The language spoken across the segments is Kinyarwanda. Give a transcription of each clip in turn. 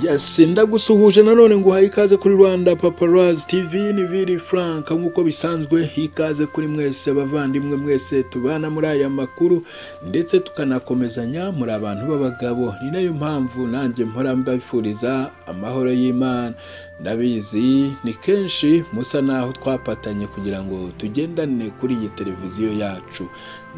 yasi ndagusuhuje nanone ngo uhaye ikaze kuri rwanda paparazi tivi ni viri furanka nk'uko bisanzwe ikaze kuri mwese abavandimwe mwese tubana muri aya makuru ndetse tukanakomezanya muri abantu b'abagabo ni nayo mpamvu nanjye mpora mbifuriza amahoro y'imana ndabizi ni kenshi musa naho twapatanye kugira ngo tugendane kuri iyi televiziyo yacu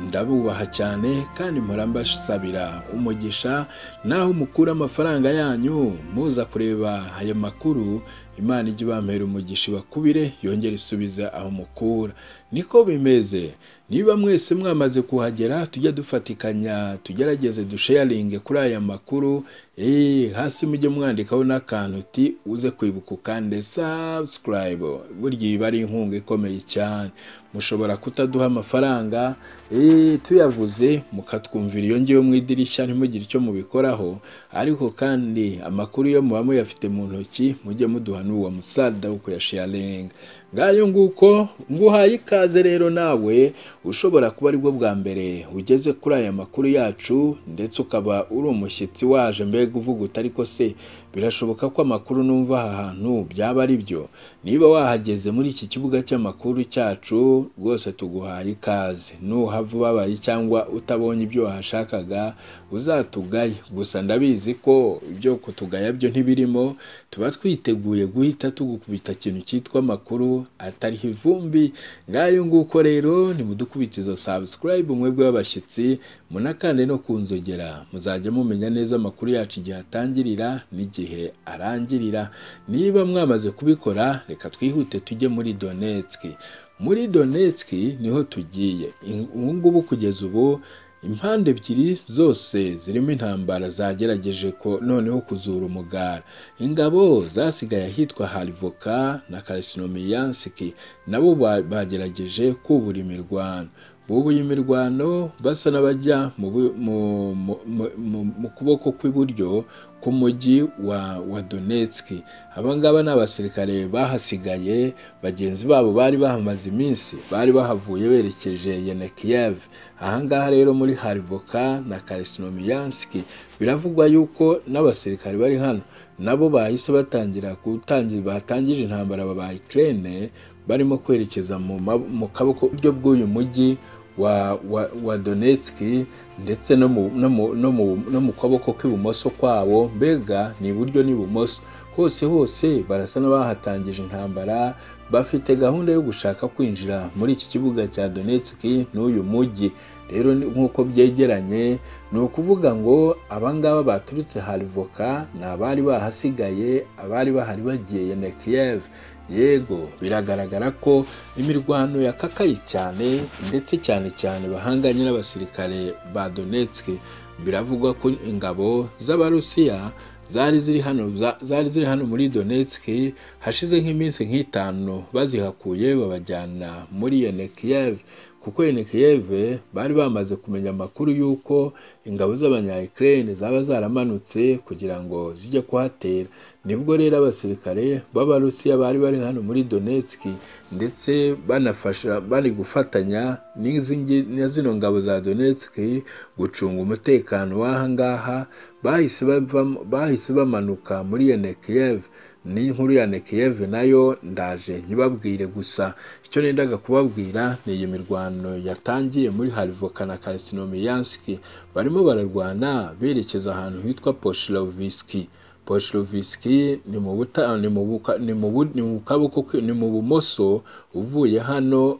ndabubaha cyane kandi mpora mbasabira umugisha naho mukura amafaranga yanyu muza kureba ayo makuru imana ijya ibampera umugisha ibakubire yongera isubiza aho mukura niko bimeze niba mwese mwamaze kuhagera tujya dufatikanya tugerageze dusheyaringe kuri aya makuru hasi mujye mwandikaho n'akantu uti uze kwibuka ukande sabusikarayibu burya iba ari inkunga ikomeye cyane mushobora kutaduha amafaranga tuyavuze mukatwumvira iyo ngiyo mu idirishya ntimugire icyo mubikoraho ariko kandi amakuru yo muba muyafite mu ntoki mujye muduha n'uwo musada wo kuyasheyaringa ngayo nguko nguhaye ikaze rero nawe ushobora kuba aribwo bwa mbere ugeze kuri aya makuru yacu ndetse ukaba uri umushyitsi waje mbega uvuga uti ariko se birashoboka ko amakuru numva aha hantu byaba ari byo niba wahageze muri iki kibuga cy'amakuru cyacu rwose tuguhaye ikaze nuhava ubabaye cyangwa utabonye ibyo wahashakaga uzatugaye gusa ndabizi ko ibyo kutugaya byo ntibirimo tuba twiteguye guhita tugukubita ikintu cyitwa amakuru atariho ivumbi ngayo nguko rero ni mudukubita izo sabusikarayibu mwebwe b'abashyitsi munakande no kunzogera muzajya mumenya neza amakuru yacu igihe atangirira n'igihe arangirira niba mwamaze kubikora reka twihute tujye muri donetski muri donetski niho tugiye ubu ngubu kugeza ubu impande ebyiri zose zirimo intambara zagerageje ko noneho kuzura umugara ingabo zasigaye ahitwa harivoka na karisinomiyansiki nabo bagerageje kubura imirwano bubuye imirwano basa n'abajya mu kuboko kw'iburyo k'umujyi wa donetski abangaba ni abasirikare bahasigaye bagenzi babo bari bahamaze iminsi bari bahavuye berekeje yenekiyev ahangaha rero muri harivoka na karisinomiyansiki biravugwa yuko n'abasirikare bari hano nabo bahise batangira gutangira batangije intambara baba ikirere barimo kwerekeza mu kaboko buryo bw'uyu mujyi wa donetski ndetse no mu kaboko k'ibumoso kwabo mbega ni iburyo n'ibumoso hose hose barasa n'abahatangije intambara bafite gahunda yo gushaka kwinjira muri iki kibuga cya donetski n'uyu mujyi rero nk'uko byegeranye ni ukuvuga ngo abangaba baturutse harivoka ni abari bahasigaye abari bahari bagiye na kiyev yego biragaragara ko imirwano yakakaye cyane ndetse cyane cyane bahanganye n'abasirikare ba donetski biravugwa ko ingabo z'abarusiya zari ziri hano zari ziri hano muri donetski hashize nk'iminsi nk'itanu bazihakuye babajyana muri yenekiyev kuko yenekiyev bari bamaze kumenya amakuru y'uko ingabo z'abanyayikirere zaba zaramanutse kugira ngo zijye kuhatera nibwo rero abasirikare b'abarusiya bari bari hano muri donetski ndetse banafasha bari gufatanya na zino ngabo za donetski gucunga umutekano w'ahangaha bahise bamanuka muri yenekiyev n'inkuru ya nekiyev nayo ndaje ntibabwire gusa icyo nendaga kubabwira ni iyi mirwano yatangiye muri harivoka na karisinomiyansiki barimo bararwana berekeza ahantu hitwa poshirovisiki poshirovisiki ni mu bumoso uvuye hano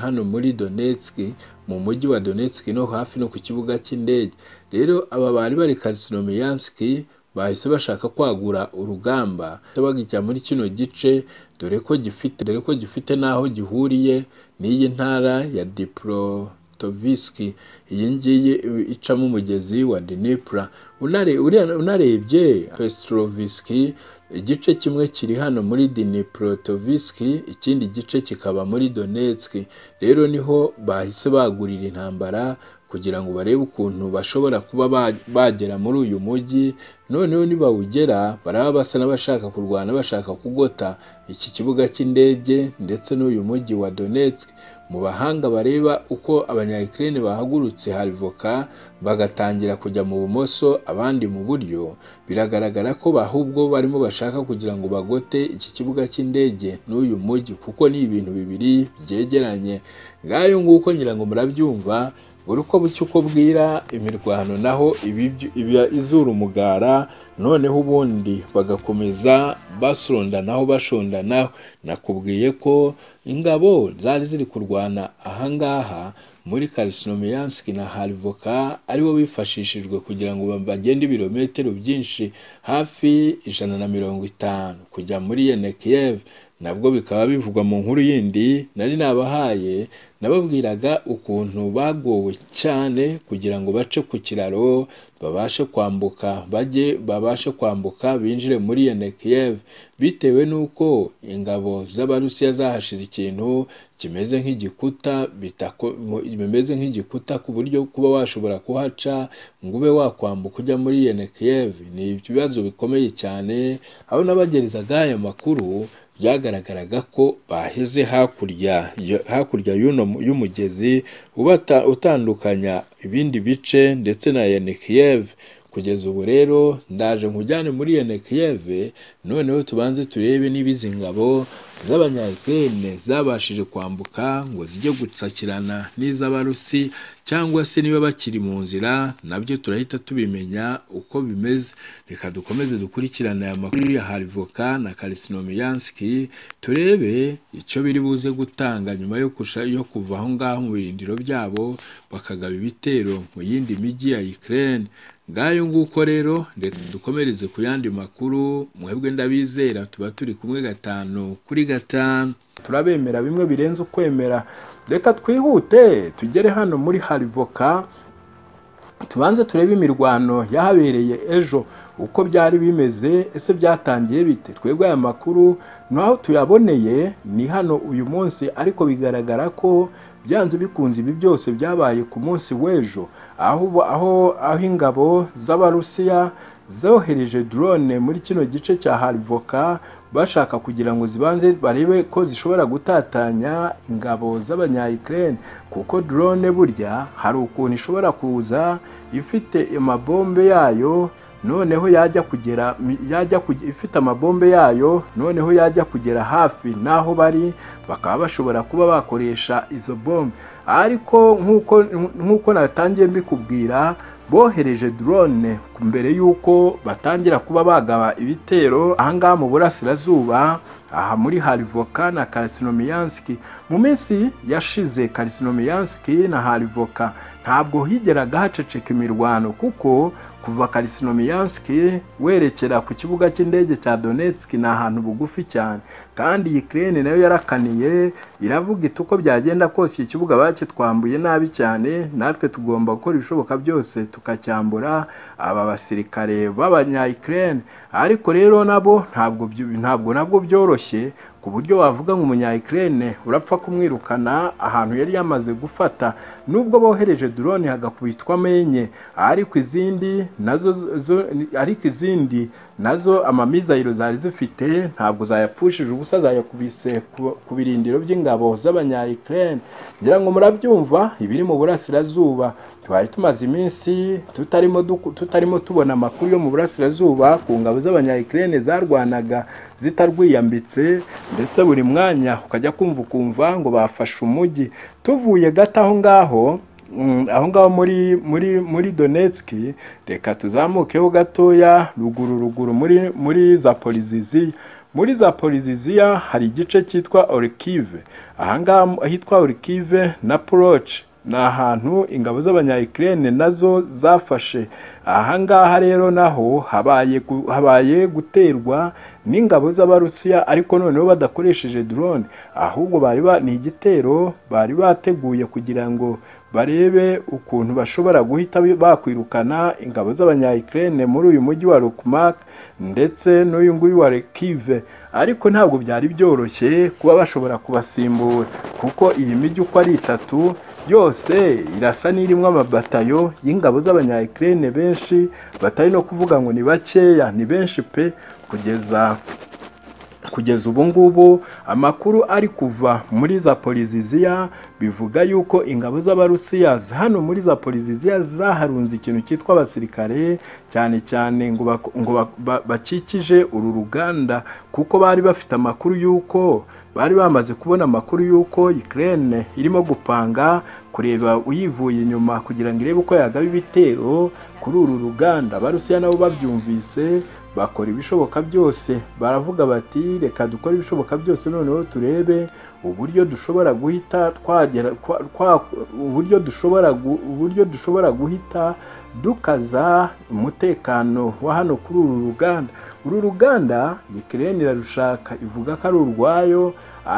hano muri donetski mu mujyi wa donetski no hafi no ku kibuga cy'indege rero aba bari bari karisinomiyansiki bahise bashaka kwagura urugamba bagijya muri kino gice dore ko gifite dore ko gifite n'aho gihuriye n'iyi ntara ya diporotovisiki iyi ngiyi icamo umugezi wa dinipura unarebye pestrovisiki igice kimwe kiri hano muri diniprotovisiki ikindi gice kikaba muri donetski rero niho bahise bagurira intambara kugira ngo barebe ukuntu bashobora kuba ba- bagera muri uyu mujyi noneho nibawugera baraba basa n'abashaka kurwana bashaka kugota iki kibuga cy'indege ndetse n'uyu mujyi wa Donetsk mu bahanga bareba uko abanyayikirene bahagurutse harivoka bagatangira kujya mu bumoso abandi mu buryo biragaragara ko ahubwo barimo bashaka kugira ngo bagote iki kibuga cy'indege n'uyu mujyi kuko ni ibintu bibiri byegeranye ngayo nguko nyirango murabyumva buri uko bucya uko bwira imirwano naho ibibyo- iba izura umugara noneho ubundi bagakomeza basondanaho bashondanaho nakubwiye ko ingabo zari ziri kurwana ahangaha muri Kalisinomiyanski na Harivoka aribo bifashishijwe kugira ngo bagende ibirometero byinshi hafi ijana na mirongo itanu kujya muri yene Kiev nabwo bikaba bivugwa mu nkuru yindi nari nabahaye nababwiraga ukuntu bagowe cyane kugira ngo bace ku kiraro babashe kwambuka bajye babashe kwambuka binjire muri yene Kiev bitewe n'uko ingabo z'abarusiya zahashize ikintu kimeze nk'igikuta bitako- mu- bimeze nk'igikuta ku buryo kuba washobora kuhaca ngo ube wakwambuka ujya muri yene Kiev ni ibibazo bikomeye cyane aho n'abagerezaga aya makuru byagaragaraga ko baheze hakurya ya- hakurya y'uno mu- y'umugezi ubata utandukanya ibindi bice ndetse na yene Kiev kugeza ubu rero ndaje nkujyane muri yene Kiev noneho tubanze turebe niba izi ngabo z'abanyayikirene zabashije kwambuka ngo zijye gutsakirana n'iz'abarusi cyangwa se niba bakiri mu nzira nabyo turahita tubimenya uko bimeze reka dukomeze dukurikirane aya makuru ya harivoka na karisinomiyanski turebe icyo biri buze gutanga nyuma yo, kusha, yo kuva aho ngaho mu birindiro byabo bakagaba ibitero mu yindi mijyi ya Ukraine ngayo nguko rero reka dukomereze ku yandi makuru mwebwe ndabizera tuba turi kumwe gatanu kuri gatanu turabemera bimwe birenze ukwemera reka twihute tugere hano muri harivoka tubanze turebe imirwano yahabereye ejo uko byari bimeze ese byatangiye bite twebwe aya makuru naho tuyaboneye ni hano uyu munsi ariko bigaragara ko byanze bikunze ibi byose byabaye ku munsi w'ejo aho ubu- aho aho ingabo z'abarusiya zohereje drone muri kino gice cya harivoka bashaka kugira ngo zibanze barebe ko zishobora gutatanya ingabo z'abanyayikirene kuko drone burya hari ukuntu ishobora kuza ifite amabombe yayo noneho yajya kugera yajya kuge- ifite amabombe yayo noneho yajya kugera hafi n'aho bari bakaba bashobora kuba bakoresha izo bombe ariko nk'uko nk'uko natangiye mbikubwira bohereje drone mbere y'uko batangira kuba bagaba ibitero ahangaha mu burasirazuba aha muri harivoka na karisinomiyanski mu minsi yashize karisinomiyanski na harivoka ntabwo higeraga haceceka imirwano kuko kuva karisinomiyanski werekera ku kibuga cy'indege cya donetsk ni ahantu bugufi cyane kandi iyi kirene nayo yarakaniye iravuga iti uko byagenda kose iki kibuga bakitwambuye nabi cyane natwe tugomba gukora ibishoboka byose tukacyambura aba basirikare b'abanyayikirene ariko rero nabo ntabwo byu- ntabwo nabwo byoroshye ku buryo wavuga ngo umunyayikirene urapfa kumwirukana ahantu yari yamaze gufata nubwo bohereje drone hagakubitwamo enye ariko izindi nazo zo- ariko izindi nazo amamizayiro zari zifite ntabwo zayapfushije ubusa zayakubise ku- ku birindiro by'ingabo z'abanyayikirene ngira ngo murabyumva ibiri mu burasirazuba twari tumaze iminsi tutarimo duku- tutarimo tubona amakuru yo mu burasirazuba ku ngabo z'abanyayikirene zarwanaga zitarwiyambitse ndetse buri mwanya ukajya kumva ukumva ngo bafashe umujyi tuvuye gato aho ngaho mm, aho ngaho muri muri muri Donetsk reka tuzamukeho gatoya ruguru ruguru muri muri Zaporizhzhia muri Zaporizhzhia hari igice cyitwa Orkive ahangaha ahitwa Orkive na Ploch ni ahantu ingabo z'abanyayikirene nazo zafashe ahangaha rero naho habaye gu- habaye guterwa n'ingabo z'abarusiya ariko noneho badakoresheje drone ahubwo bari ba- ni igitero bari bateguye kugira ngo barebe ukuntu bashobora guhita bakwirukana ingabo z'abanyayikirene muri uyu mujyi wa rukumaka ndetse n'uyu nguyu wa rekive ariko ntabwo byari byoroshye kuba bashobora kubasimbura kuko iyi mijyi uko ari itatu yose irasa n'irimo amabatayo y'ingabo z'abanyayikirene benshi batari no kuvuga ngo ni bakeya ni benshi pe kugeza kugeza ubu ngubu amakuru ari kuva muri za poliziziya bivuga yuko ingabo z'abarusiya hano muri za poliziziya zaharunze ikintu cyitwa abasirikare cyane cyane ngo bako- ngo ba- ba- bakikije uru ruganda kuko bari bafite amakuru y'uko bari bamaze kubona amakuru y'uko Ukraine irimo gupanga kureba uyivuye inyuma kugira ngo irebe uko yagaba ibitero kuri uru ruganda abarusiya nabo babyumvise bakora ibishoboka byose baravuga bati reka dukore ibishoboka byose noneho turebe uburyo dushobora guhita twagera kwa- kwa- uburyo dushobora gu- uburyo dushobora guhita dukaza umutekano wa hano kuri uru ruganda uru ruganda Ukraine irarushaka ivuga ko ari urwayo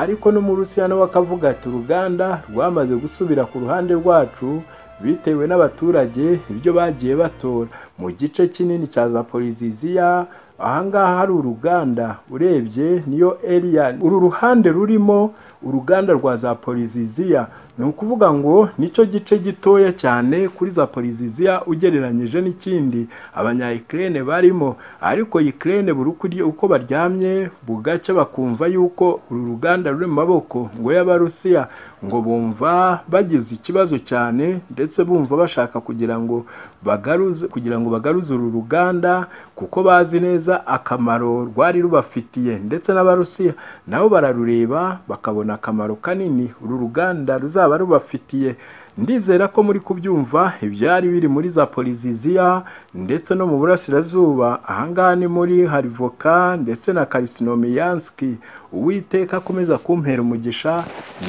ariko no mu Rusiya nawe akavuga ati uruganda rwamaze gusubira ku ruhande rwacu bitewe n'abaturage ibyo bagiye batora mu gice kinini cya zaporiziziya ahangaha hari uruganda urebye niyo eriya uru ruhande rurimo uruganda rwa zaporiziziya ni ukuvuga ngo nicyo gice gitoya cyane kuri zaporiziziya ugereranyije n'ikindi abanyayikirene barimo ariko yikirene buri uko urya- uko baryamye bugacya bakumva yuko uru ruganda ruri mu maboko ngo y'abarusiya ngo bumva bagize ikibazo cyane ndetse bumva bashaka kugira ngo bagaruze kugira ngo bagaruze uru ruganda kuko bazi neza akamaro rwari rubafitiye ndetse n'abarusiya nabo bararureba bakabona akamaro kanini uru ruganda ruzaba rubafitiye ndizera ko muri kubyumva ibyari biri muri za poliziziya ndetse no mu burasirazuba ahangaha ni muri harivoka ndetse na karisinomiyanski uwiteka akomeza kumpera umugisha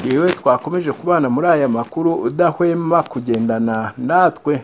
ngewe twakomeje kubana muri aya makuru udahwema kugendana natwe